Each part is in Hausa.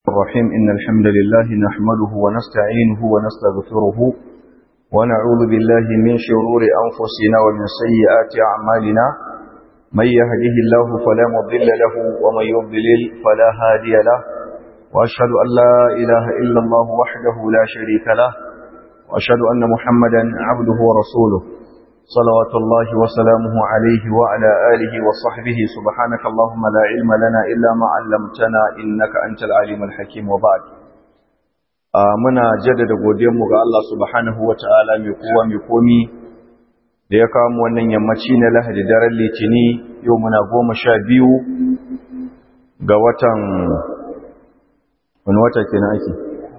الرحيم إن الحمد لله نحمده ونستعينه ونستغفره ونعوذ بالله من شرور أنفسنا ومن سيئات أعمالنا من يهده الله فلا مضل له ومن يضلل فلا هادي له وأشهد أن لا إله إلا الله وحده لا شريك له وأشهد أن محمدا عبده ورسوله صلوات الله وسلامه عليه وعلى آله وصحبه سبحانك اللهم لا علم لنا إلا ما علمتنا إنك أنت العليم الحكيم وبعد muna jaddada godiyarmu ga Allah subhanahu wa ta'ala mai kowa mai komi da ya kawo wannan yammaci na lahadi daren litini yau muna goma sha biyu ga watan wani wata ke ake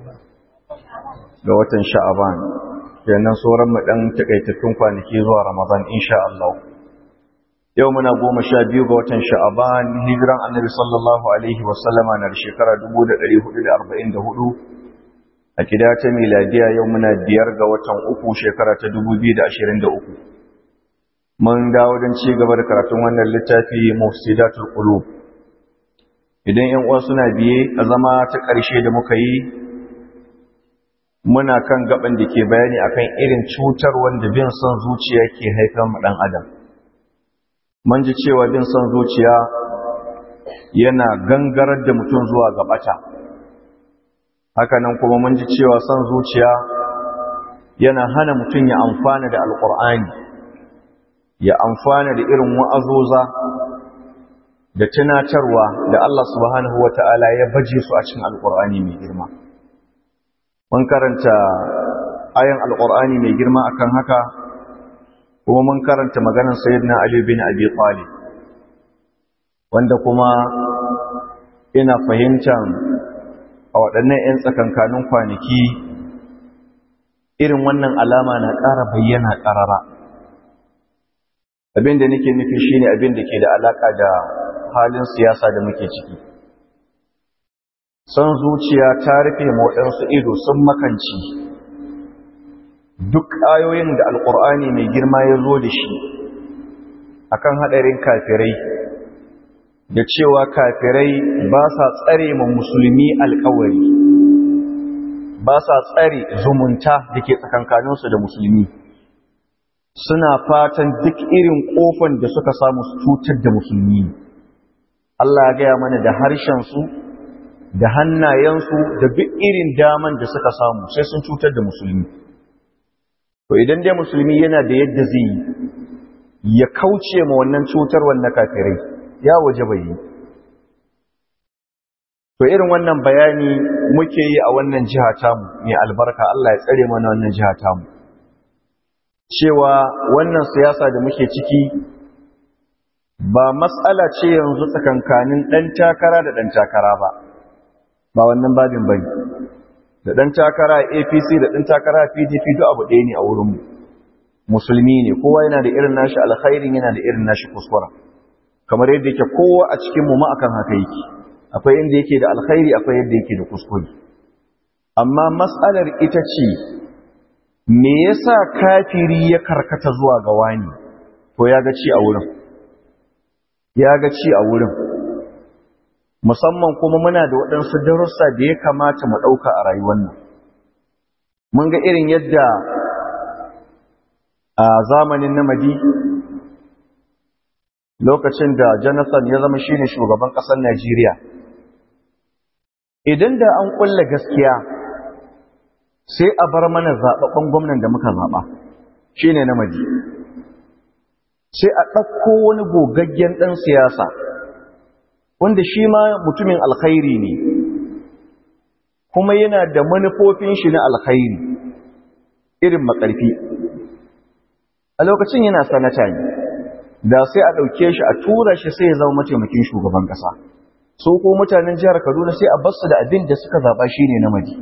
ga watan sha'aban kenan sauran mu dan takaitattun kwanaki zuwa Ramadan insha Allah yau muna goma sha biyu ga watan Sha'aban hijiran Annabi sallallahu alaihi wa sallama na shekara 1444 a kida ta miladiya yau muna biyar ga watan uku shekara ta 2023 mun dawo don ci gaba da karatun wannan littafi Mufsidatul Qulub idan ƴan uwa suna biye a zama ta ƙarshe da muka yi muna kan gaban da ke bayani akan irin cutar wanda bin son zuciya ke haifar mu dan adam mun ji cewa bin son zuciya yana gangarar da mutum zuwa ga bata haka nan kuma mun ji cewa son zuciya yana hana mutum ya amfana da alkur'ani ya amfana da irin wa'azoza da tunatarwa da Allah subhanahu wata'ala ya baje su a cikin alkur'ani mai girma mun karanta ayan alƙur'ani mai girma akan haka kuma mun karanta maganar sayyidina Ali bin Abi Talib wanda kuma ina fahimtar a waɗannan 'yan tsakankanin kwanaki irin wannan alama na ƙara bayyana ƙarara abin da nake nufi shine abin da ke da alaƙa da halin siyasa da muke ciki son zuciya ta rufe waɗansu ido sun makanci duk ayoyin da alƙur'ani mai girma ya zo da shi akan haɗarin kafirai da cewa kafirai ba sa tsare ma musulmi alƙawari ba sa tsare zumunta da ke tsakankaninsu da musulmi suna fatan duk irin ƙofan da suka samu su cutar da musulmi Allah ya gaya mana da harshensu da hannayensu da duk irin daman da suka samu sai sun cutar da musulmi to idan dai musulmi yana da yadda zai yi ya kauce ma wannan cutar wannan kafirai ya waje bai yi to irin wannan bayani muke yi a wannan jiha tamu mai albarka Allah ya tsare mana wannan jiha tamu cewa wannan siyasa da muke ciki ba matsala ce yanzu tsakankanin ɗan takara da ɗan takara ba ba wannan babin bane da dan takara APC da dan takara PDP duk abu ɗaya ne a wurin mu musulmi ne kowa yana da irin nashi alkhairin yana da irin nashi kuskura kamar yadda yake kowa a cikin mu ma akan haka yake akwai inda yake da alkhairi akwai yadda yake da kuskure amma mas'alar ita ce me yasa kafiri ya karkata zuwa ga wani to ya ga ci a wurin ya ga ci a wurin musamman kuma muna da waɗansu darussa da ya kamata mu ɗauka a rayuwar nan. Mun ga irin yadda a zamanin namadi lokacin da Jonathan ya zama shine shugaban ƙasar Najeriya. Idan da an ƙulla gaskiya sai a bar mana zaɓaɓɓen gwamnan da muka zaɓa, shi ne namadi. Sai a ɗauko wani gogaggen ɗan siyasa. wanda shi ma mutumin alkhairi ne kuma yana da manufofin shi na alkhairi irin makarfi a lokacin yana sanata ne da sai a ɗauke shi a tura shi sai ya zama mataimakin shugaban ƙasa so ko mutanen jihar kaduna sai a basu da abin da suka zaɓa shi ne namiji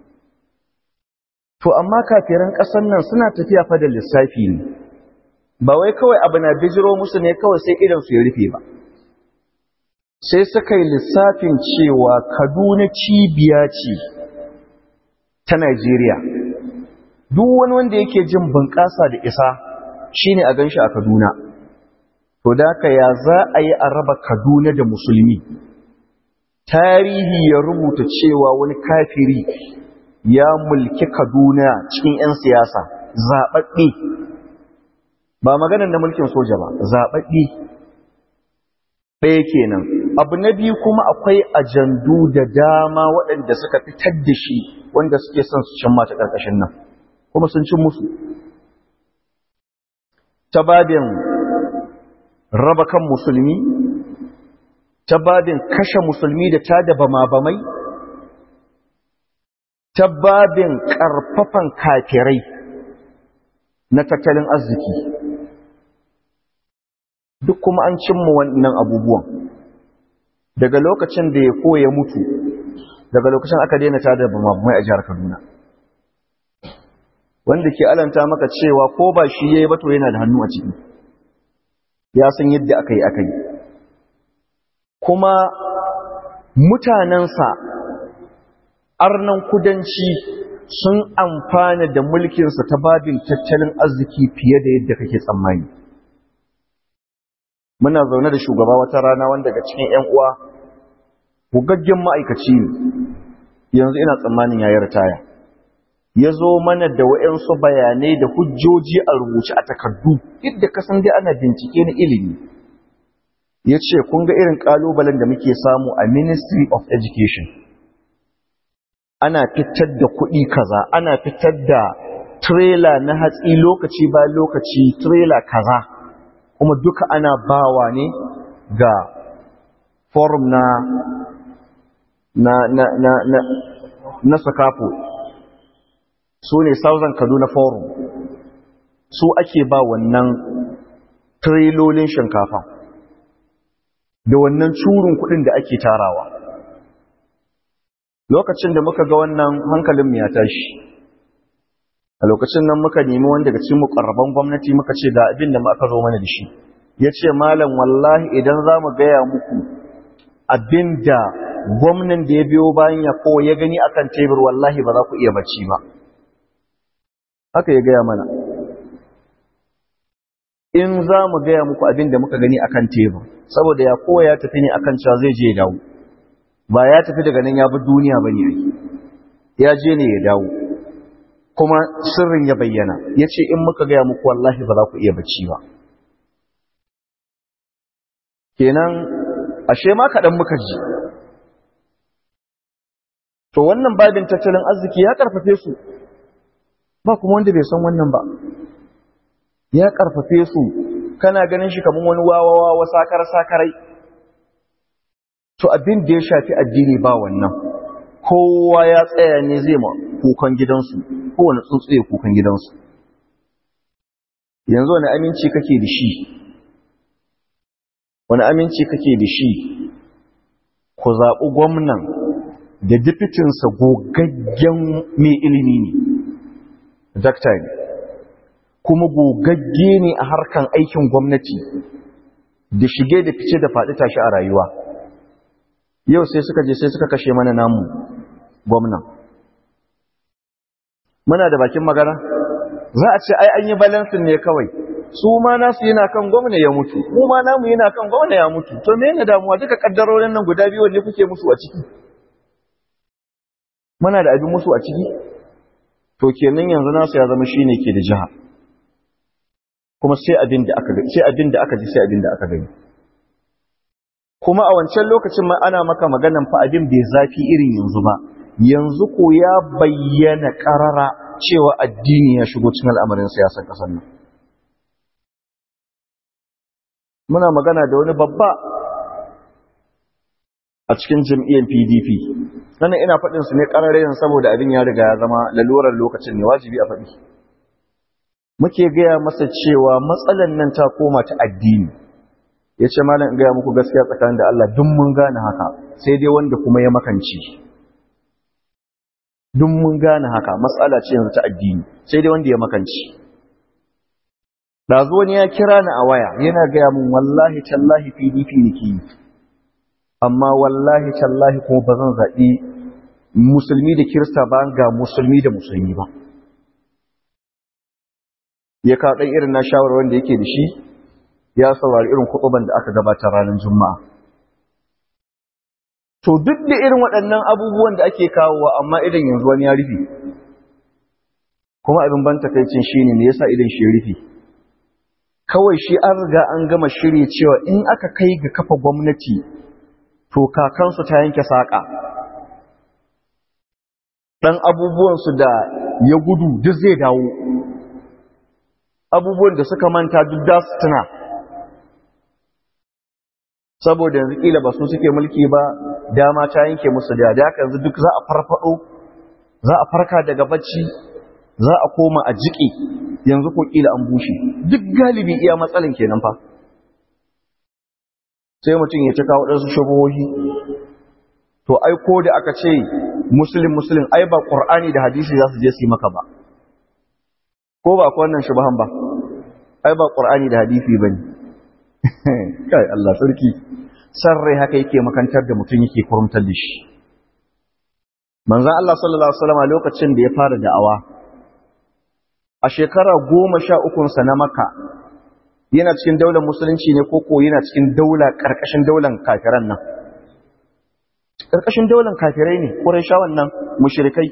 to amma kafiran ƙasar nan suna tafiya fa da lissafi ne ba wai kawai abu na bijiro musu ne kawai sai idan su ya rufe ba sai suka yi lissafin cewa kaduna cibiya ce ta Najeriya. Duk wani wanda yake jin bunƙasa da isa shine a ganshi a Kaduna. To da ya za a yi a raba Kaduna da musulmi. tarihi ya rubuta cewa wani kafiri ya mulki kaduna cikin 'yan siyasa zaɓaɓɓe ba maganar na mulkin soja ba zaɓaɓɓe ɗaya kenan abu na biyu kuma akwai ajandu da dama waɗanda suka fitar da shi wanda suke son su cin mata ƙarƙashin nan kuma sun cin musu ta babin raba kan musulmi ta babin kashe musulmi da ta da bama-bamai ta babin ƙarfafan kafirai na tattalin arziki duk kuma an cimma wannan abubuwan daga lokacin da ya koya mutu daga lokacin aka daina ta da bama-bamai a jihar kaduna wanda ke alanta maka cewa ko ba shi ya yi bato yana da hannu a ciki ya san yadda aka yi aka yi kuma mutanensa arnan kudanci sun amfana da mulkinsa ta babin tattalin arziki fiye da yadda kake tsammani muna zaune da shugaba wata rana wanda daga cikin 'yan uwa bugaggen ma'aikaci ne yanzu ina tsammanin yayi ritaya ya zo mana da wa'yansu bayanai da hujjoji a rubuce a takardu yadda kasan dai ana bincike na ilimi ya ce kun ga irin ƙalubalen da muke samu a ministry of education ana fitar da kuɗi kaza ana fitar da trailer na hatsi lokaci ba lokaci trailer kaza kuma duka ana bawa ne ga forum na na na na na, na sakafo su ne Southern Kaduna Forum su ake ba wannan trilolin shinkafa da wannan curin kudin da ake tarawa lokacin da muka ga wannan hankalin ya tashi a lokacin nan muka nemi wanda daga cikin mukarraban gwamnati muka ce ga abin da aka zo mana da shi ya ce malam wallahi idan za mu gaya muku abin da gwamnan da ya biyo bayan ya ko ya gani akan tebur wallahi ba za ku iya bacci ba haka ya gaya mana in za mu gaya muku abin da muka gani akan tebur saboda ya kowa ya tafi ne akan cewa zai je ya dawo ba ya tafi daga nan ya bi duniya ba ne ya je ne ya dawo kuma sirrin ya bayyana ya ce in muka gaya muku wallahi ba za ku iya bacci ba kenan ashe ma kaɗan muka ji to wannan babin tattalin arziki ya ƙarfafe su ba kuma wanda bai san wannan ba ya karfafe su kana ganin shi kamar wani wawawa wa sakar sakarai to abin da ya shafi addini ba wannan kowa ya tsaya ne zai ma kukan gidansu kowane tsuntsu ya kukan gidansu yanzu wani aminci kake da shi wani aminci kake da shi ku zaɓi gwamnan da difitinsa gogaggen mai ilimi ne dakta ne kuma gogagge ne a harkan aikin gwamnati da shige da fice da faɗi tashi a rayuwa yau sai suka je sai suka kashe mana namu gwamnan muna da bakin magana za a ce ai an yi balansin ne kawai su ma nasu yana kan gwamna ya mutu mu ma namu yana kan gwamna ya mutu to me ne damuwa duka kaddarorin nan guda biyu ne kuke musu a ciki muna da abin musu a ciki to kenan yanzu nasu ya zama shine ke da jiha kuma sai abin da aka sai abin da aka ji sai abin da aka gani kuma a wancan lokacin ma ana maka maganan fa abin bai zafi irin yanzu ba yanzu ko ya bayyana karara cewa addini ya shigo cikin al'amarin siyasar kasar nan muna magana da wani babba a cikin jam'iyyar PDP sannan ina faɗin su ne ƙararren saboda abin ya riga ya zama lalurar lokacin ne wajibi a faɗi muke gaya masa cewa matsalan nan ta koma ta addini ya ce malam in gaya muku gaskiya tsakanin da Allah duk mun gane haka sai dai wanda kuma ya makanci duk mun gane haka matsala ce yanzu ta addini sai dai wanda ya makanci ɗazu wani ya kira ni a waya yana gaya mun wallahi tallahi PDP nake yi amma wallahi tallahi kuma ba zan zaɓi musulmi da kirista ba ga musulmi da musulmi ba ya kawo ɗan irin na shawarwar da yake da shi ya saurari irin kuɗuban da aka gabata ranar juma'a to duk da irin waɗannan abubuwan da ake kawowa amma idan yanzu wani ya rufe kuma abin ban takaicin shine me yasa idan shi rufe kawai shi an riga an gama shirye cewa in aka kai ga kafa gwamnati to kakansu ta yanke saƙa ɗan abubuwansu da ya gudu duk zai dawo abubuwan da suka manta duk da su tuna saboda yanzu ƙila ba su suke mulki ba dama ta yanke musu da da yanzu duk za a farfado za a farka daga bacci za a koma a jiƙe yanzu ko ƙila an bushe duk galibi iya matsalin kenan fa sai mutum ya cika waɗansu shubuhohi to ai ko da aka ce musulun musulun ai ba ƙur'ani da hadisi za su je su yi maka ba ko ba ku wannan shubahan ba ai ba ƙur'ani da hadisi ba ne kai Allah sarki san rai haka yake makantar da mutum yake kurumtar da shi manzan Allah sallallahu Alaihi wasallam lokacin da ya fara da'awa a shekara goma sha ukunsa na maka yana cikin daular musulunci ne ko ko yana cikin daula ƙarƙashin daular kafiran nan ƙarƙashin daular kafirai ne ƙurai sha wannan mushirikai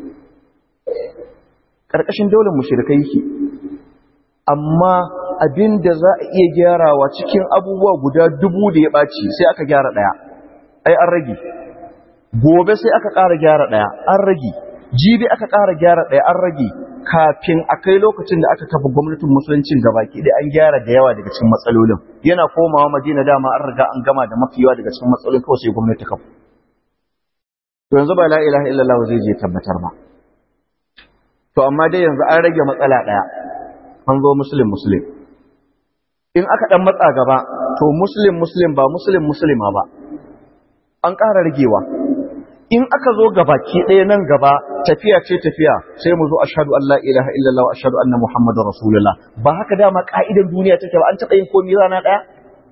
ƙarƙashin daular mushirikai ke amma abin da za a iya gyarawa cikin abubuwa guda dubu da ya ɓaci sai aka gyara ɗaya ai an rage gobe sai aka ƙara gyara ɗaya an rage jibi aka ƙara gyara ɗaya an rage kafin a kai lokacin da aka kafa gwamnatin musuluncin gabaki da an gyara da yawa daga cikin matsalolin yana komawa madina dama an riga an gama da mafi yawa daga cikin matsalolin kawai sai gwamnati kafa to yanzu ba la ilaha illallah zai je tabbatar ba to amma dai yanzu an rage matsala ɗaya an zo muslim muslim in aka ɗan matsa gaba to muslim muslim ba muslim muslima ba an ƙara ragewa in aka zo gabaki ɗaya nan gaba tafiya ce tafiya sai mu zo ashhadu an la ilaha illallah wa ashhadu anna muhammadar rasulullah ba haka dama ka'idar duniya take ba an taɓa yin komai rana ɗaya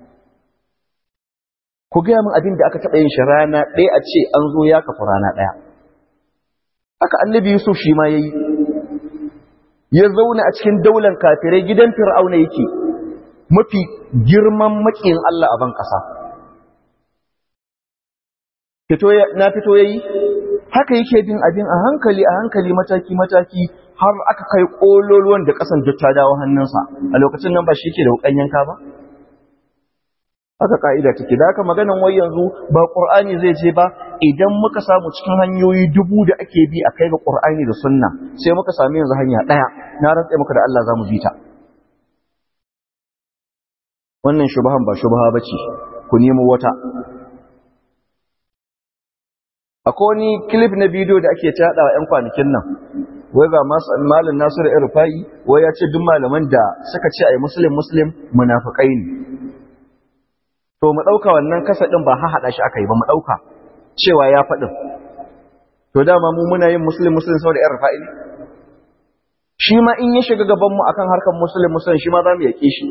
ku gaya min abin da aka taɓa yin shi rana ɗaya a ce an zo ya kafa rana ɗaya haka annabi yusuf shi ma ya yi ya zauna a cikin daular kafirai gidan fir'auna yake mafi girman maƙiyin allah a ban ƙasa na fito ya yi haka yake bin abin a hankali a hankali mataki-mataki har aka kai ƙololuwan da ƙasan duk ta dawo hannunsa a lokacin nan ba shi ke da wukan yanka ba haka ka'ida take da haka maganan wai yanzu ba ƙur'ani zai je ba idan muka samu cikin hanyoyi dubu da ake bi a kai ga ƙur'ani da sunna sai muka sami yanzu hanya ɗaya na rantse muka da Allah za mu bi ta wannan shubahan ba shubaha ba ce ku nemo wata akwai wani clip na bidiyo da ake tada wa 'yan kwanakin nan wai ga malin nasiru irfa'i wai ya ce duk malaman da suka ce a yi muslim muslim munafukai ne to mu ɗauka wannan kasa ɗin ba haɗa shi aka yi ba mu ɗauka cewa ya faɗin to dama mu muna yin muslim muslim saboda irfa'i ne shi ma in ya shiga gabanmu akan harkar muslim muslim shi ma za mu yaƙe shi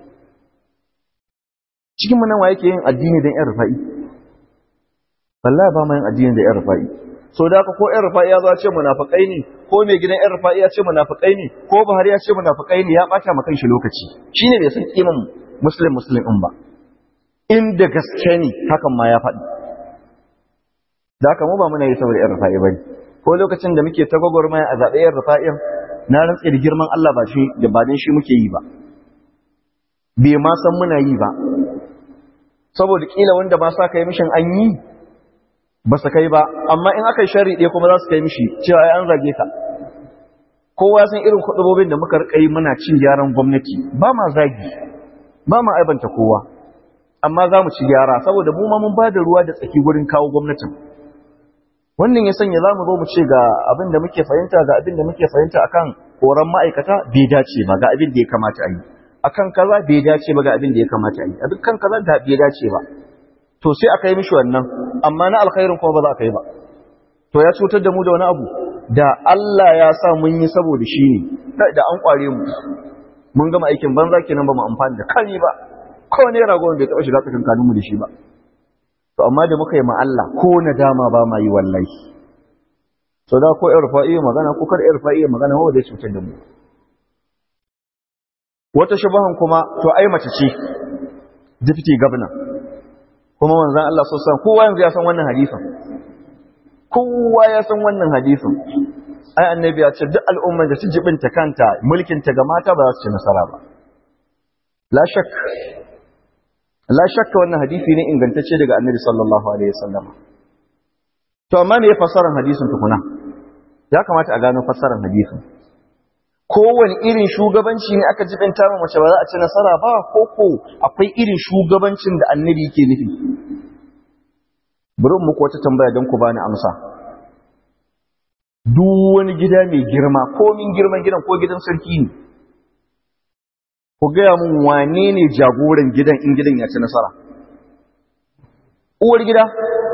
cikin mu nan wa yake yin addini don irfa'i wallahi ba ma yin addini da 'yan rufa'i so da haka ko 'yan rufa'i ya zo ce munafikai ne ko mai gidan 'yan rufa'i ya ce munafikai ne ko Buhari ya ce munafikai ne ya bata ma kanshi lokaci shine bai san kiman muslim muslim din ba inda gaske ne hakan ma ya faɗi da haka mu ba muna yi saboda 'yan rufa'i bane ko lokacin da muke ta gwagwarmaya a zaɓe 'yan rufa'in na rantse da girman Allah ba shi da ba shi muke yi ba bai ma san muna yi ba saboda kila wanda ba sa kai mishin an yi ba su kai ba amma in aka yi shari ɗaya kuma za su kai mishi cewa ya an zage ka kowa san irin kuɗubobin da muka rikai muna cin gyaran gwamnati ba ma zagi ba ma aibanta kowa amma za mu ci gyara saboda mu ma mun ba da ruwa da tsaki gurin kawo gwamnatin wannan ya sanya za mu zo mu ce ga abin da muke fahimta ga abin da muke fahimta akan horon ma'aikata bai dace ba ga abin da ya kamata a yi akan kaza bai dace ba ga abin da ya kamata a yi a dukkan kaza da bai dace ba to sai aka yi mishi wannan amma na alkhairin kuma ba za ka yi ba to ya cutar da mu da wani abu da Allah ya sa mun yi saboda shi ne da an kware mu mun gama aikin banza kenan ba mu amfani da kani ba ko ne ragon bai taɓa shiga tsakankanin mu da shi ba to amma da muka yi ma Allah ko nadama ba ma yi wallahi so da ko irfa iya magana ko kar irfa iya magana wa zai cutar da mu wata shubahan kuma to ai mace ce deputy governor kuma manzon Allah sallallahu alaihi kowa yanzu ya san wannan hadisin kowa ya san wannan hadisin ai annabi ya ce duk al'umman da su jibinta kanta mulkin ta ga mata ba za su ci nasara ba la shak la shakka wannan hadisi ne ingantacce daga annabi sallallahu alaihi wasallam to amma me fassarar hadisin tukuna ya kamata a gano fassarar hadisin kowane irin shugabanci ne aka jibinta ma mace ba za a ci nasara ba ko ko akwai irin shugabancin da annabi yake nufi bari muku wata tambaya don ku bani amsa duk wani gida mai girma ko min girman gidan ko gidan sarki ne ku gaya mun wane ne jagoran gidan in gidan ya ci nasara uwar gida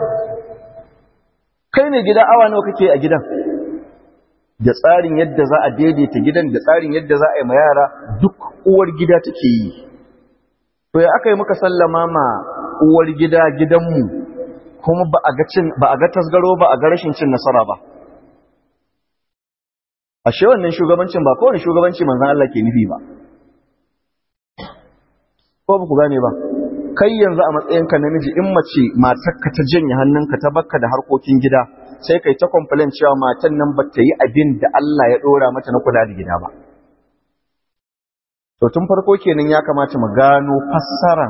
kai ne gida awa nawa kake a gidan da tsarin yadda za a daidaita gidan da tsarin yadda za a yi ma yara duk uwar gida take yi to ya aka yi muka sallama ma uwar gida gidanmu kuma ba a ga cin ba a ga tasgaro ba a ga rashin cin nasara ba ashe wannan shugabancin ba kowane shugabanci manzon Allah ke nufi ba ko ba ku gane ba kai yanzu a matsayinka namiji in mace matarka ta janye hannunka ta bakka da harkokin gida sai kai ta complain cewa matan nan ba ta yi abin da Allah ya dora mata na kula da gida ba to tun farko kenan ya kamata mu gano fassaran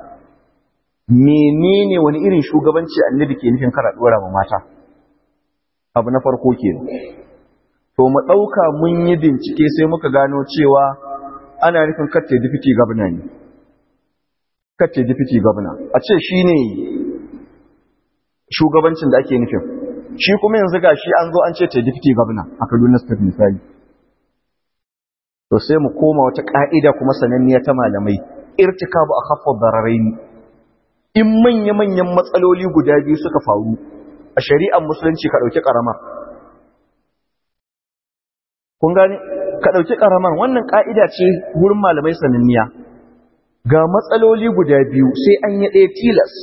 menene wani irin shugabanci annabi ke nufin kara dora ma mata abu na farko kenan to mu dauka mun yi bincike sai muka gano cewa ana nufin kace deputy governor ne kace deputy governor a ce shine shugabancin da ake nufin shi kuma yanzu gashi an zo an ce ta deputy governor a Kaduna State misali to sai mu koma wata ka'ida kuma sananniya ta malamai irtikabu akhaffu dararain in manya manyan matsaloli guda biyu suka faru a shari'ar musulunci ka dauki karamar kun gane ka dauki karamar wannan ka'ida ce gurin malamai sananniya ga matsaloli guda biyu sai an yi ɗaya tilas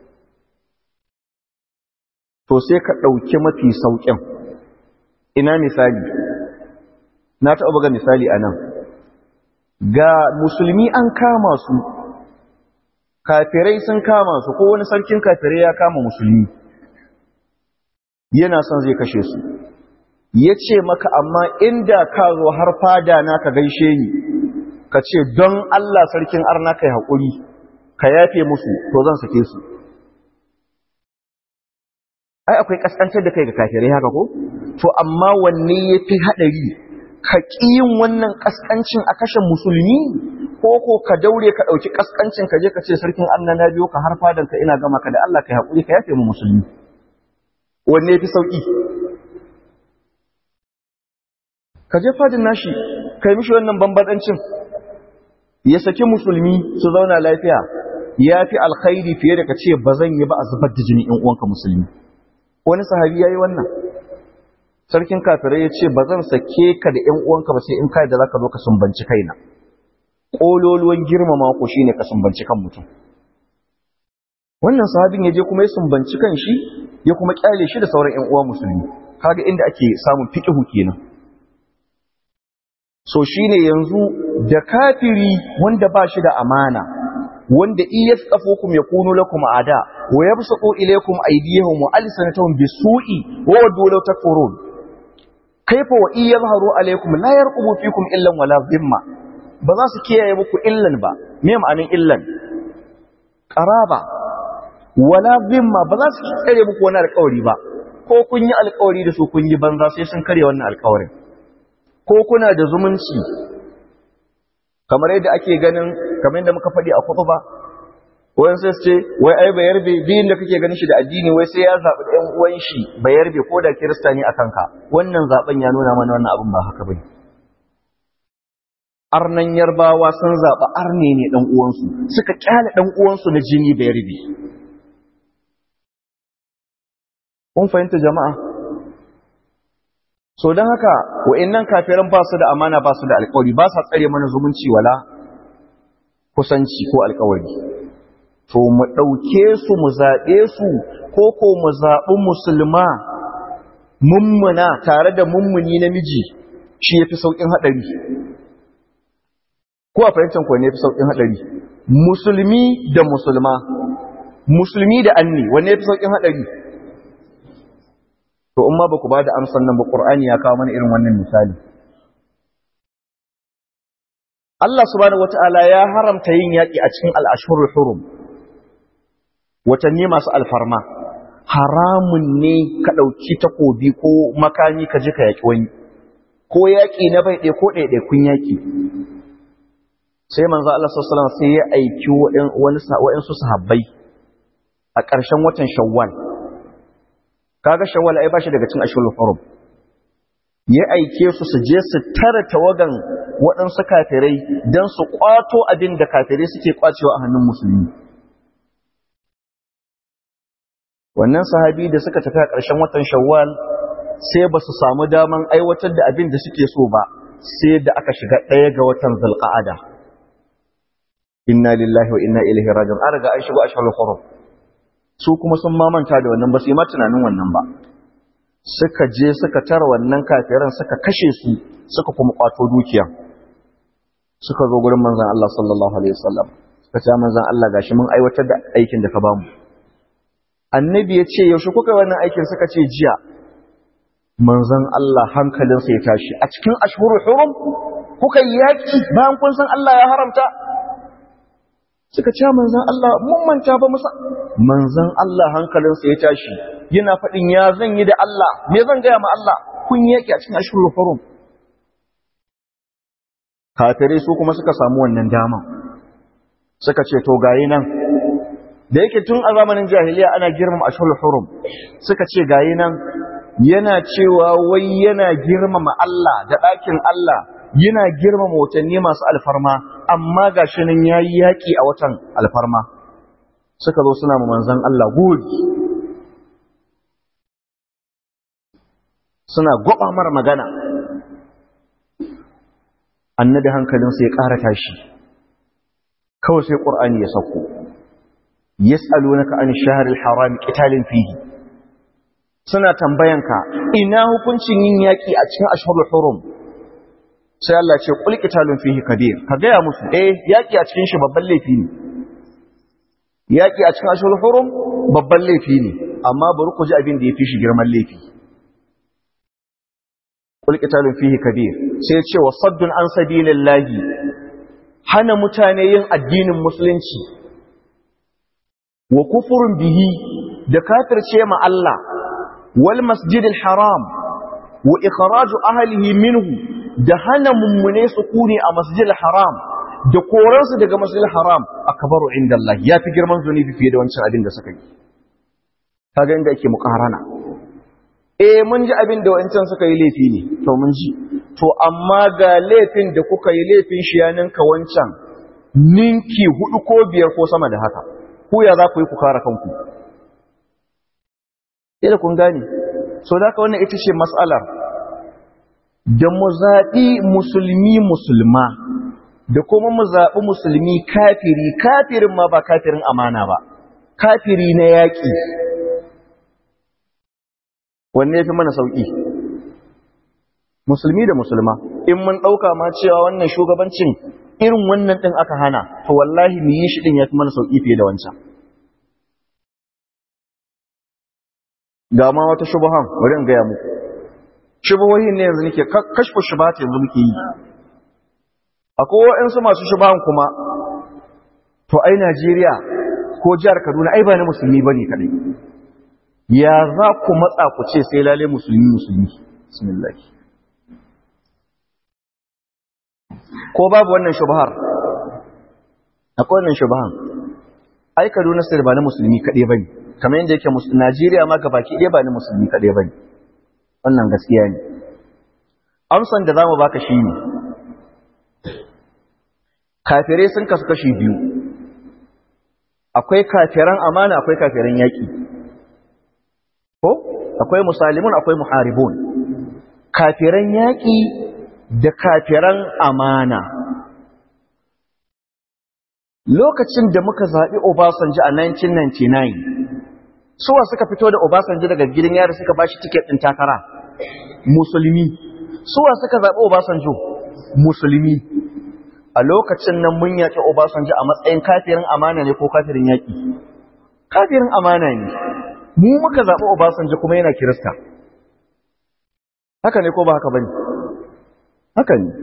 to sai ka ɗauki mafi sauƙin ina misali na taɓa buga misali a nan ga musulmi an kama su kafirai sun kama su ko wani sarkin kafirai ya kama musulmi yana son zai kashe su ya ce maka amma inda ka zo har fada na ka gaishe ni ka ce don Allah sarkin arna kai haƙuri ka yafe musu to zan sake su ai akwai kaskantar da kai ga kafirai haka ko to amma wanne yafi hadari ka kiyin wannan kaskancin a kashe musulmi ko ko ka daure ka dauki kaskancin ka je ka ce sarkin Allah na biyo ka har fadan ka ina gama ka da Allah kai hakuri ka yafe mu musulmi wanne yafi sauki ka je fadin nashi kai mishi wannan bambadancin ya saki musulmi su zauna lafiya ya fi alkhairi fiye da ka ce ba zan yi ba a zubar da jini in uwanka musulmi wani sahabi ya yi wannan sarkin kafirai ya ce ba zan sake ka da ‘yan uwanka ba sai in kai da za ka zo ka sumbanci kaina ƙololuwan girmama ku shi ne ka sumbanci kan mutum wannan sahabin ya je kuma ya sumbanci kan shi ya kuma kyale shi da sauran ‘yan uwa musulmi kaga inda ake samun fiƙihu kenan so shine yanzu da kafiri wanda ba shi da amana wanda iya tsafokum yakunu lakum ada wa yabsutu ilaykum aydiyahum wa alsanatahum bisu'i wa wadu law takfurun kaifa wa iya yadhharu alaykum la yarqubu fikum illa wala dhimma ba za su kiyaye muku illan ba me ma'anin illan qaraba wala dhimma ba za su tsare muku wani alƙawari ba ko kun yi alƙawari da su kun yi banza sai sun karya wannan alƙawarin ko kuna da zumunci kamar yadda ake ganin kamar yadda muka faɗi a kuɗu ba wayan sai ce wai ai bayar be biyun da kake ganin shi da addini wai sai ya zaɓi ɗan uwan shi bayar be ko da kirista ne a kanka wannan zaɓen ya nuna mana wannan abin ba haka bane arnan yarbawa sun zaɓi arne ne ɗan uwansu suka kyale ɗan uwansu na jini bayar be kun fahimta jama'a so don haka wa'annan kafiran ba su da amana ba su da alkawari ba sa tsare mana zumunci wala kusanci ko alkawari to mu ɗauke su mu zaɓe su ko ko mu zaɓi musulma mummuna tare da mummuni namiji shi ya fi sauƙin haɗari ko a fahimtar ko ne ya fi sauƙin haɗari musulmi da musulma musulmi da anni wanne ya fi sauƙin haɗari to in ma ba ku ba da amsan nan ba ƙur'ani ya kawo mana irin wannan misali Allah subhanahu wata'ala ya haramta yin yaƙi a cikin al'ashurul hurum watanni masu alfarma haramun ne ka ɗauki takobi ko makami ka ji ka yaƙi wani ko yaƙi na bai ɗaya ko ɗaiɗaikun yaƙi sai manzo Allah sallallahu alaihi sai ya aiki wani wa'ansu sahabbai a ƙarshen watan Shawwal kaga Shawwal ai bashi daga cikin ashurul hurum ya aike su su je su tara tawagan waɗansu kafirai don su ƙwato abin da kafirai suke ƙwacewa a hannun musulmi wannan sahabi da suka tafi a ƙarshen watan shawwal sai ba su samu daman aiwatar da abin da suke so ba sai da aka shiga ɗaya ga watan zulqa'ada inna lillahi wa inna ilaihi raji'un an riga an shigo ashhurul hurum su kuma sun mamanta da wannan ba su yi ma tunanin wannan ba suka je suka tara wannan kafiran suka kashe su suka kuma kwato dukiya suka zo gurin manzon Allah sallallahu alaihi wasallam suka ce manzon Allah gashi mun aiwatar da aikin da ka bamu annabi ya ce yaushe kuka wannan aikin suka ce jiya manzon Allah hankalinsa ya tashi a cikin ashhurul hurum kuka yaki bayan kun san Allah ya haramta suka ce manzon Allah mun manta ba musa manzon Allah hankalinsa ya tashi yana faɗin ya zan yi da Allah me zan gaya ma Allah kun yaki a cikin ashhurul hurum kafirai su kuma suka samu wannan dama suka ce to gayi nan da yake tun a zamanin jahiliya ana girmama ashhurul hurum suka ce gayi nan yana cewa wai yana girmama Allah da ɗakin Allah yana girmama watanni masu alfarma amma gashi nan yayi yaki a watan alfarma suka zo suna ma manzon Allah gudi suna gwaba mara magana annabi hankalinsa ya ƙara tashi kawai sai ƙur'ani ya sauko yas'alunaka an shahril haram qitalin fihi suna tambayanka ina hukuncin yin yaki a cikin ashhurul hurum sai Allah ce qul qitalun fihi kabir ka gaya musu eh yaki a cikin shi babban laifi ne yaki a cikin ashhurul hurum babban laifi ne amma bari ku ji abin da yafi shi girman laifi qul qitalun fihi kabir sai ya ce wa saddun an sabilillahi hana mutane yin addinin musulunci wa kufurin bihi da kafirce ma Allah wal masjidil haram wa ikhraju ahlihi minhu da hana mummune su kune a masjidil haram da koransu daga masjidil haram akbaru inda Allah yafi girman zunubi fiye da wancan abin da suka yi kaga inda yake mukarana eh mun ji abin da wancan suka yi laifi ne to mun ji to amma ga laifin da kuka yi laifin shi ya ninka wancan ninki hudu ko biyar ko sama da haka ku ya za ku yi ku kare kanku ila kun gane so da wannan ita ce matsalar da mu zaɓi musulmi musulma da kuma mu zaɓi musulmi kafiri kafirin ma ba kafirin amana ba kafiri na yaƙi wanne ya fi mana sauƙi musulmi da musulma in mun ɗauka ma cewa wannan shugabancin irin wannan ɗin aka hana to wallahi mu yi shi ɗin ya fi mana sauƙi fiye da wancan ga ma wata shubuhan bari in gaya muku shubuhohin ne yanzu nake kashfu shubuhat yanzu muke yi akwai waɗansu masu shubuhan kuma to ai Najeriya ko jihar Kaduna ai ba na musulmi bane kadai ya za ku matsa ku ce sai lalle musulmi musulmi bismillah ko babu wannan shubhar akwai wannan shubhan ai Kaduna sai ba na musulmi kadai bane kamar yadda yake Najeriya ma gabaki ɗaya ba na musulmi kadai bane wannan gaskiya ne amsan da zamu baka shine kafirai sun kasu kashi biyu akwai kafiran amana akwai kafiran yaƙi ko akwai musalimun akwai muharibun kafiran yaƙi da kafiran amana lokacin da muka zaɓi Obasanjo a 1999 suwa suka fito da Obasanjo daga gidan yari suka bashi tiket ɗin takara musulmi suwa suka zaɓi Obasanjo musulmi a lokacin nan mun yaƙi Obasanjo a matsayin kafirin amana ne ko kafirin yaƙi kafirin amana ne mu muka zaɓi Obasanjo kuma yana kirista haka ne ko ba haka bane haka ne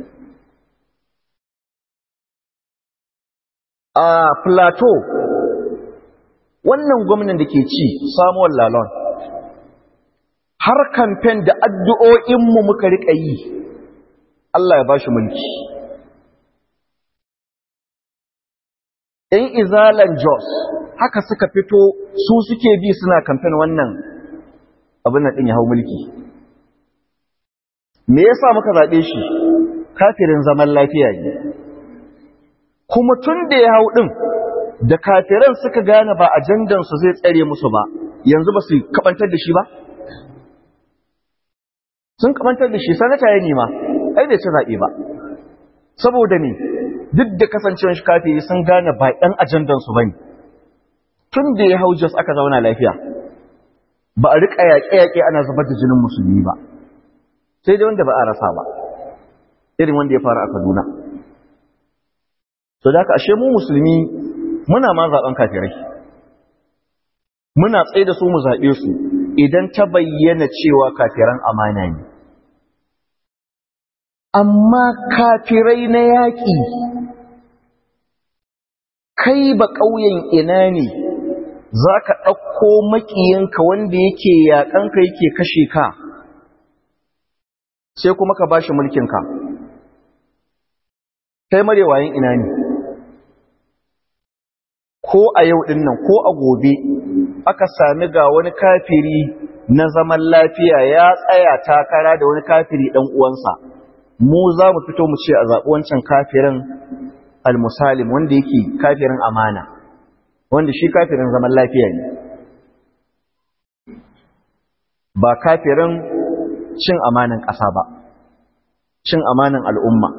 a plateau wannan gwamnan da ke ci samuwar lalon har kamfen da addu'o'inmu muka riƙa yi Allah ya ba shi mulki ‘yan izalan jos haka suka fito su suke bi suna kamfen wannan abin da ɗin ya hau mulki me yasa muka zaɓe shi kafirin zaman lafiya ne kuma tun da ya hau ɗin da kafiran suka gane ba ajandansu zai tsare musu ba yanzu ba su kabantar da shi ba sun kabantar da shi sanata ya nema ai bai ci zaɓe ba saboda ne duk da kasancewar shi kafiri sun gane ba ɗan ajandansu ba ne tun da ya hau jos aka zauna lafiya ba a riƙa yaƙe-yaƙe ana zubar da jinin musulmi ba sai dai wanda ba a rasa ba irin wanda ya faru a kaduna so da ashe mu musulmi muna ma zaben kafirai muna tsaye da su mu zaɓe su idan ta bayyana cewa kafiran amana ne amma kafirai na yaƙi kai ba ƙauyen ina ne za ka ɗauko maƙiyanka wanda yake yaƙanka yake kashe ka sai kuma ka ba shi mulkinka kai marewayin ina ne ko a yau ɗin nan ko a gobe aka sami ga wani kafiri na zaman lafiya ya tsaya takara da wani kafiri ɗan uwansa mu za mu fito mu ce a zaɓi wancan kafirin almusalim wanda yake kafirin amana wanda shi kafirin zaman lafiya ne ba kafirin cin amanan ƙasa ba cin amanan al'umma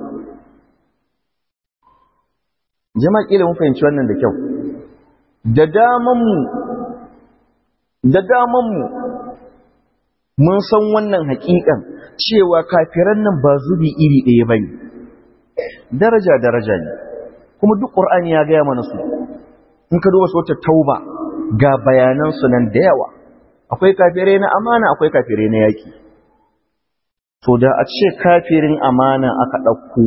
jama'a ƙila mun fahimci wannan da kyau da damanmu da damanmu mun san wannan haƙiƙan cewa kafiran nan ba zubi iri ɗaya bane daraja daraja ne kuma duk ƙur'ani ya gaya mana su in ka duba wata tauba ga bayanan su nan da yawa akwai kafirai na amana akwai kafirai na yaƙi to da a ce kafirin amana aka ɗauko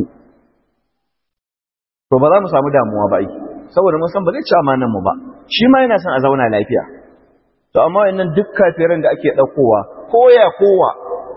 to ba za mu samu damuwa ba ai saboda mun san ba zai ci amanan mu ba shi ma yana son a zauna lafiya to amma wannan duk kafiran da ake daukowa koya kowa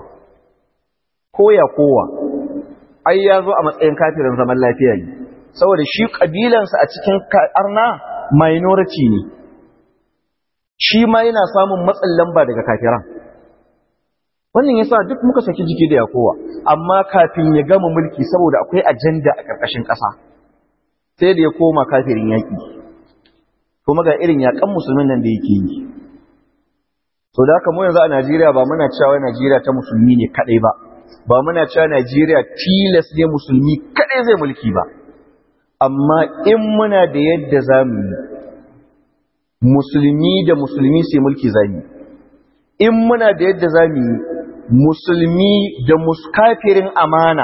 koya kowa ai ya zo a matsayin kafirin zaman lafiya ne saboda shi kabilansa a cikin arna minority ne shi ma yana samun matsin lamba daga kafiran wannan yasa duk muka saki jiki da yakowa amma kafin ya gama mulki saboda akwai ajanda a ƙarƙashin ƙasa sai da ya koma kafirin yaƙi kuma ga irin yaƙan musulmin nan da yake yi so da haka mu yanzu a Najeriya ba muna cewa Najeriya ta musulmi ne kadai ba ba muna cewa Najeriya tilas ne musulmi kadai zai mulki ba amma in muna da yadda zamu yi musulmi da musulmi sai mulki zamu in muna da yadda zamu yi musulmi da muskafirin amana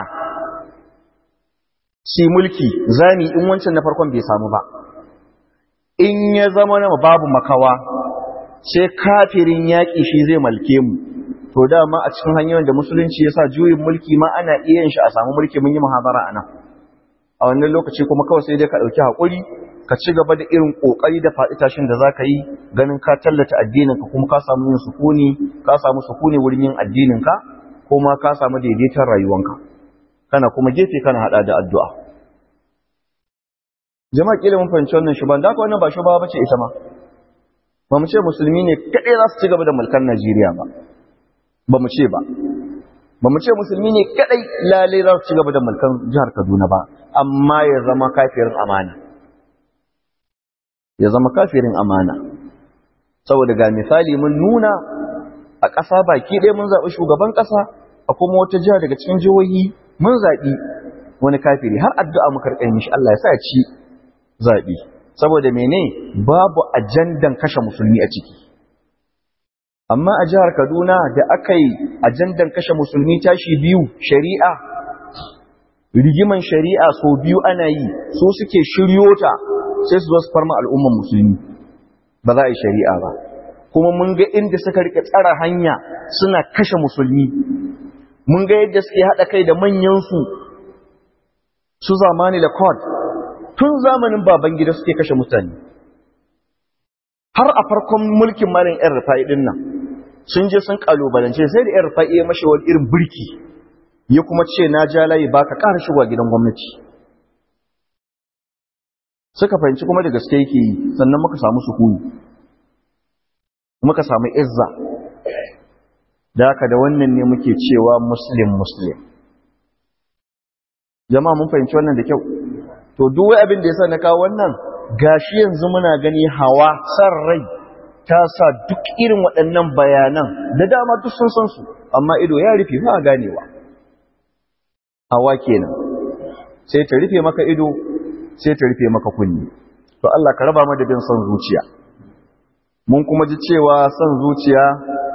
si mulki zani in wancan na farkon bai samu ba in ya zama na babu makawa sai kafirin yaƙi shi zai malke mu to dama a cikin hanyoyin da musulunci ya sa juyin mulki ma ana iya yin shi a samu mulki mun yi muhabara a nan a wannan lokaci kuma kawai sai dai ka ɗauki haƙuri ka ci gaba da irin ƙoƙari da faɗi tashin da za ka yi ganin ka tallata addininka kuma ka samu yin sukuni ka samu sukuni wurin yin addininka kuma ka samu daidaiton rayuwanka kana kuma gefe kana hada da addu'a jama'a kila mun fahimci wannan shuban da wannan ba shuba bace ita ma ba mu ce musulmi ne kadai za su ci gaba da mulkan Najeriya ba ba mu ce ba ba mu ce musulmi ne kadai lalle za su ci gaba da mulkan jihar Kaduna ba amma ya zama kafirin amana ya zama kafirin amana saboda ga misali mun nuna a ƙasa baki ɗaya mun zaɓi shugaban ƙasa a kuma wata jiha daga cikin jihohi mun zaɓi wani kafiri har addu'a muka rika mishi Allah ya sa ci zaɓi saboda mene babu ajandan kashe musulmi a ciki amma a jihar Kaduna da aka yi ajandan kashe musulmi tashi biyu shari'a rigiman shari'a so biyu ana yi so suke shiryo ta sai su zo su farma al'umman musulmi ba za a yi shari'a ba kuma mun ga inda suka rike tsara hanya suna kashe musulmi mun ga yadda suke haɗa kai da manyansu su zamani da kod tun zamanin baban gida suke kashe mutane har a farkon mulkin malin yan rufa'i din nan sun je sun kalubalance sai da yan rufa'i ya mashi wani irin birki ya kuma ce na ja layi ba ka ƙara shigowa gidan gwamnati suka fahimci kuma da gaske yake yi sannan muka samu sukuni muka samu izza da haka da wannan ne muke cewa muslim muslim jama'a mun fahimci wannan da kyau to duk wai abin da yasa na kawo wannan gashi yanzu muna gani hawa san rai ta sa duk irin waɗannan bayanan da dama duk sun san su amma ido ya rufe ba a ganewa hawa kenan sai ta rufe maka ido sai ta rufe maka kunni to Allah ka raba mu da bin son zuciya mun kuma ji cewa son zuciya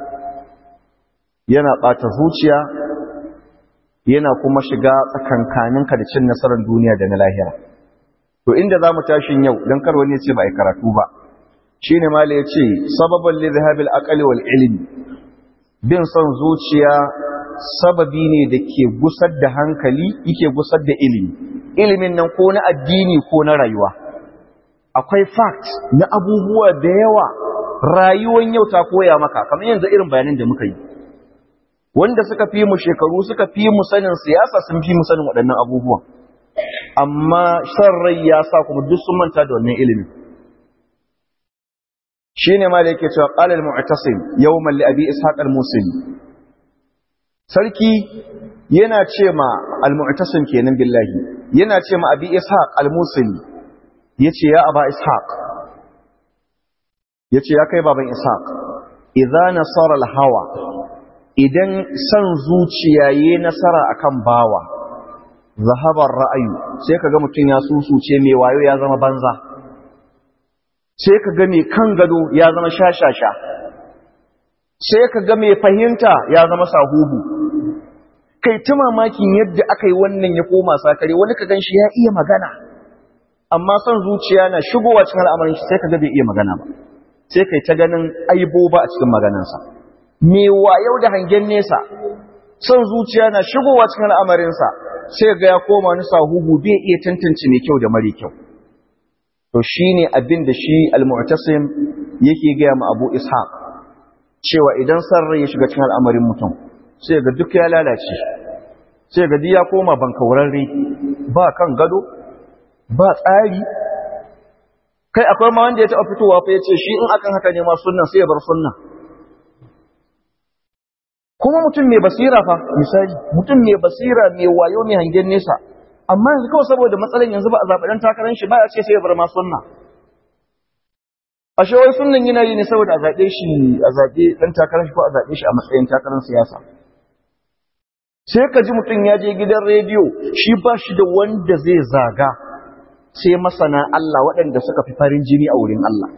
yana ɓata zuciya yana kuma shiga tsakankaninka da cin nasarar duniya da na lahira to inda za mu tashin yau don kar wani ce ba a karatu ba shi ne mala ya ce sababin lizhabil akali wal ilimi bin son zuciya sababi ne da ke gusar da hankali yake gusar da ilimi ilimin nan ko na addini ko na rayuwa akwai fact na abubuwa da yawa rayuwan yau ta koya maka kamar yanzu irin bayanin da muka yi wanda suka fi mu shekaru suka fi mu sanin siyasa sun fi mu sanin waɗannan abubuwan amma san rai ya sa kuma duk sun manta da wannan ilimin shine ma da yake cewa qala al-mu'tasim yawman li abi ishaq al-musili sarki yana ce ma al-mu'tasim kenan billahi yana ce ma abi ishaq al-musili yace ya aba ishaq yace ya kai baban ishaq idza nasara al-hawa idan san zuciya yayi nasara akan bawa zahabar ra'ayu sai kaga mutun ya susuce mai wayo ya zama banza sai kaga mai kan gado ya zama shashasha sai kaga mai fahimta ya zama sahubu kai ta mamakin yadda aka yi wannan ya koma sakare wani ka gan shi ya iya magana amma son zuciya na shigowa cikin al'amarin shi sai kaga bai iya magana ba sai kai ta ganin aiboba a cikin maganansa me wayo da hangen nesa son zuciya na shigowa cikin al'amarinsa sai ga ya koma wani sahubu bai iya tantance mai kyau da mara kyau to shine abin da shi al-mu'tasim yake ga mu Abu Ishaq cewa idan sarrai ya shiga cikin al'amarin mutum sai ga duk ya lalace sai ga ya koma bankaurarre ba kan gado ba tsari kai akwai ma wanda ya taɓa fitowa fa ya ce shi in akan haka ne ma sunnan sai ya bar sunnan kuma mutum mai basira fa misali mutum mai basira mai wayo mai hangen nesa amma yanzu kawai saboda matsalan yanzu ba a zaɓi ɗan takarar shi ba a ce sai ya bar ma sunna ashe wai sunnan yana yi ne saboda a zaɓe shi a zaɓe ɗan takarar shi ko a zaɓe shi a matsayin takarar siyasa sai ka ji mutum ya je gidan rediyo shi ba shi da wanda zai zaga sai masana Allah waɗanda suka fi farin jini a wurin Allah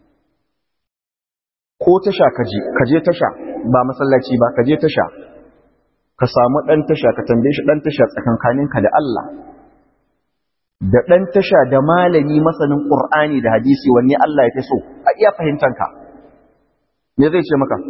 ko tasha kaje kaje tasha ba masallaci ba kaje tasha ka samu dan tasha ka tambaye shi dan tasha tsakankaninka da Allah da dan tasha da malami masanin Qur'ani da hadisi wanne Allah ya fi so a iya fahimtanka me zai ce maka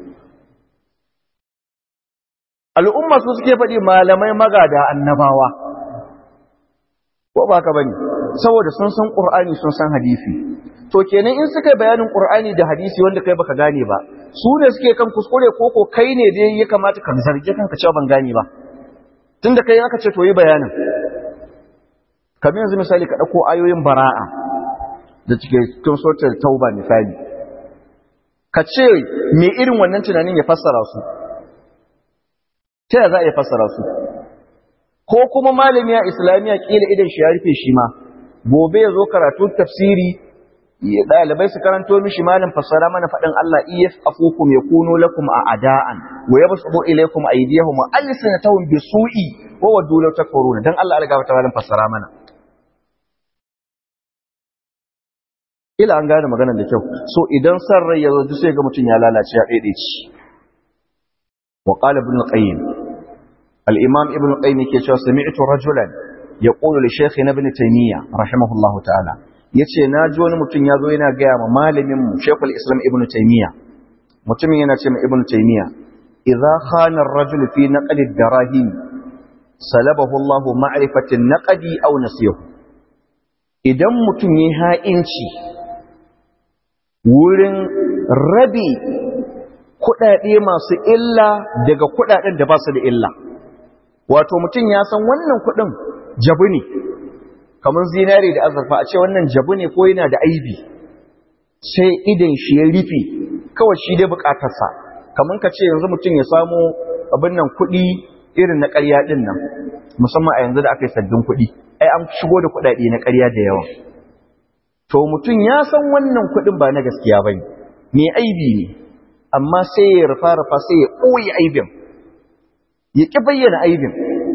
al'umma su suke faɗi malamai magada annabawa ko ba ka bane saboda sun san Qur'ani sun san hadisi to kenan in suka bayanin Qur'ani da hadisi wanda kai baka gane ba su ne suke kan kuskure ko ko kai ne dai ya kamata ka zarge kanka cewa ban gane ba tunda kai aka ce to yi bayanin kamar yanzu misali ka dauko ayoyin bara'a da cike cikin suratul tauba misali ka ce me irin wannan tunanin ya fassara su ta za a iya fassara su ko kuma malami a islamiyya kila idan shi ya rufe shi ma gobe ya zo karatu tafsiri ɗalibai su karanto mishi malam fassara mana faɗin Allah iyas afukum yakunu lakum a ada'an wa yabsutu ilaykum aydiyahum wa alsinatahum bisu'i wa wadu law takfuruna dan Allah alga ta malam fassara mana ila an gane maganar da kyau so idan san rai ya zo sai ga mutum ya lalace ya daidaici wa qala ibn qayyim al-imam ibn qayyim yake cewa sami'tu rajulan yaqulu li shaykh ibn taymiyyah rahimahullahu ta'ala yace na ji wani mutum ya zo yana gaya ma malamin mu Sheikhul Islam Ibn Taymiyyah mutumin yana ce ma Ibn Taymiyyah idza khana ar-rajul fi naqli ad-darahim salabahu Allah ma'rifati an-naqdi aw nasiyahu idan mutum yayi ha'inci wurin rabi kuɗaɗe masu illa daga kuɗaɗen da ba su da illa wato mutum ya san wannan kuɗin jabu ne kamar zinare da azurfa a ce wannan jabu ne ko yana da aibi sai idan shi ya rufe kawai shi dai bukatarsa kamar ka ce yanzu mutum ya samu abin nan kuɗi irin na ƙarya ɗin nan musamman a yanzu da aka yi sabbin kuɗi ai an shigo da kuɗaɗe na ƙarya da yawa to mutum ya san wannan kuɗin ba na gaskiya ba ne mai aibi ne amma sai ya rufa rufa sai ya ɓoye aibin ya ƙi bayyana aibin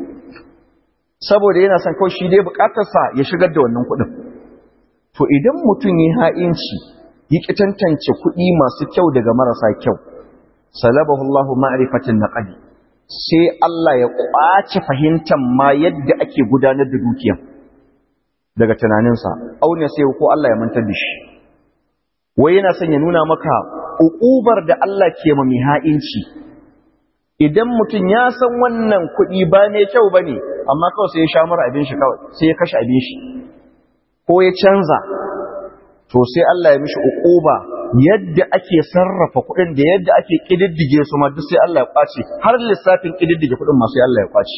saboda yana son kawai shi dai bukatarsa ya shigar da wannan kuɗin to idan mutum ya ha'inci ya ƙi tantance kuɗi masu kyau daga marasa kyau salabahu Allah ma'rifatin naqdi sai Allah ya ƙwace fahimtar ma yadda ake gudanar da dukiya daga tunaninsa auna sai ko Allah ya mantar da shi wai yana son ya nuna maka uƙubar da Allah ke ma mai ha'inci idan mutum ya san wannan kuɗi ba mai kyau ba ne amma kawai sai ya sha mara abin shi kawai sai ya kashe abin shi ko ya canza to sai Allah ya mishi uquba yadda ake sarrafa kuɗin da yadda ake kididdige su ma duk sai Allah ya kwace har lissafin kididdige kuɗin ma sai Allah ya kwace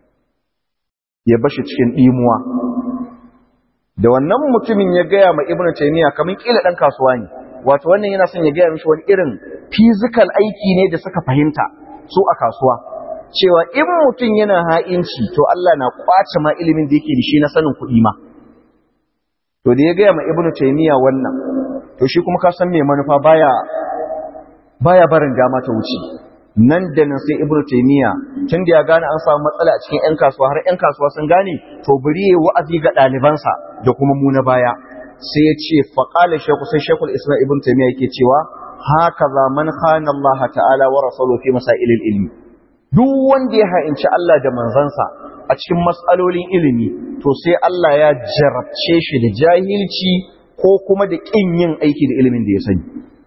ya bashi cikin dimuwa da wannan mutumin ya gaya ma Ibn Taymiyyah kamar kila dan kasuwa ne wato wannan yana son ya gaya mishi wani irin physical aiki ne da suka fahimta su a kasuwa cewa in mutum yana ha'inci to Allah na kwace ma ilimin da yake da shi na sanin kuɗi ma to da ya gaya ma ibnu taymiya wannan to shi kuma ka san me manufa baya baya barin dama ta wuce nan da nan sai ibnu taymiya tun da ya gane an samu matsala a cikin yan kasuwa har yan kasuwa sun gane to bari yayi wa'azi ga ɗalibansa da kuma mu na baya sai ya ce faqala shaykhu sai shaykhul islam ibnu taymiya yake cewa hakaza man khana Allah ta'ala wa rasuluhu fi masailil ilmi duk wanda ya ha'inci Allah da manzansa a cikin matsalolin ilimi to sai Allah ya jarabce shi da jahilci ko kuma da ƙin yin aiki da ilimin da ya sani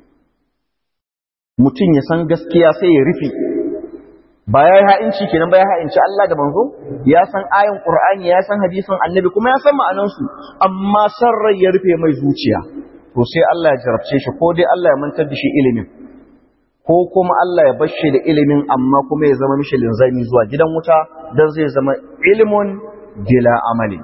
mutum ya san gaskiya sai ya rufe ba ya yi ha'inci kenan ba ya ha'inci Allah da manzo ya san ayan Qur'ani ya san hadisin annabi kuma ya san ma'anansu amma san rai ya rufe mai zuciya to sai Allah ya jarabce shi ko dai Allah ya mantar da shi ilimin ko kuma Allah ya bar shi da ilimin amma kuma ya zama mishi linzami zuwa gidan wuta dan zai zama ilmun bila amali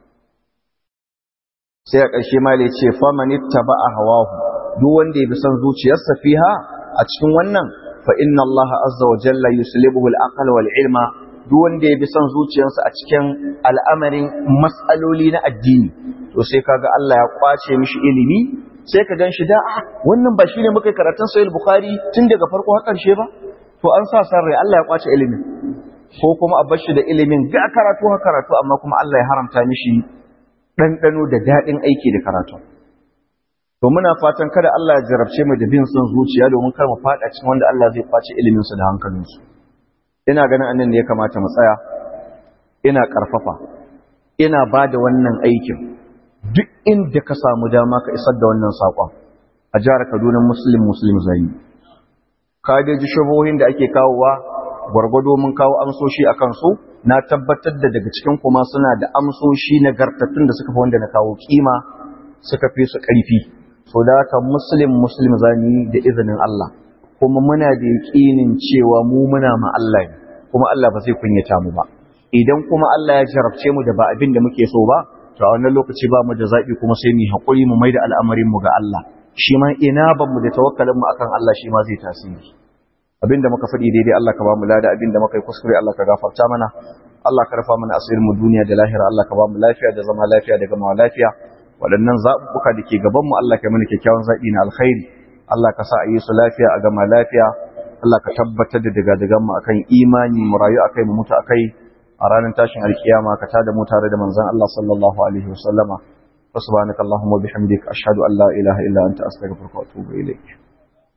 sai a ƙarshe ma ya ce faman ittaba'a hawahu duk wanda ya bi son zuciyarsa fiha a cikin wannan fa inna Allah azza wa jalla yuslibuhu al-aql wal ilma duk wanda ya bi son zuciyarsa a cikin al'amarin mas'aloli na addini to sai kaga Allah ya kwace mishi ilimi sai ka ganshi da a wannan ba shine muka karatun sahih bukhari tun daga farko har karshe ba to an sa san rai Allah ya kwace ilimin ko kuma a bashi da ilimin ga karatu ha karatu amma kuma Allah ya haramta mishi ɗanɗano da daɗin aiki da karatu to muna fatan kada Allah ya jarabce mu da bin son zuciya domin kar mu faɗa cikin wanda Allah zai kwace ilimin su da hankalin su ina ganin annan ne ya kamata mu tsaya ina karfafa ina ba da wannan aikin duk inda ka samu dama ka isar da wannan saƙon a jihar Kaduna Muslim Muslim zai ka dai ji shubuhohin da ake kawowa gwargwado mun kawo amsoshi a kansu na tabbatar da daga cikin kuma suna da amsoshi nagartattun da suka fi wanda na kawo kima suka fi su ƙarfi so da haka muslim muslim zani da izinin Allah kuma muna da yaƙinin cewa mu muna ma Allah ne kuma Allah ba zai kunyata mu ba idan kuma Allah ya jarabce mu da ba abin da muke so ba to a wannan lokaci ba mu da zaɓi kuma sai mu haƙuri mu maida al'amarin mu ga Allah shi ma ina ban mu da tawakkalin mu akan Allah shi ma zai tasiri abinda muka faɗi daidai Allah ka ba mu lada abinda muka yi kuskure Allah ka gafarta mana Allah ka rafa mana asirin mu duniya da lahira Allah ka ba mu lafiya da zama lafiya da gama lafiya waɗannan zaɓuɓɓuka da ke gaban mu Allah ka mana kyakkyawan zaɓi na alkhairi Allah ka sa a yi su lafiya a gama lafiya Allah ka tabbatar da daga-dagan mu akan imani mu rayu akai mu mutu akai a ranar tashin alkiyama ka tada mu tare da manzon Allah sallallahu alaihi wasallama subhanakallahumma wa bihamdika ashhadu an la ilaha illa anta astaghfiruka wa atubu ilayk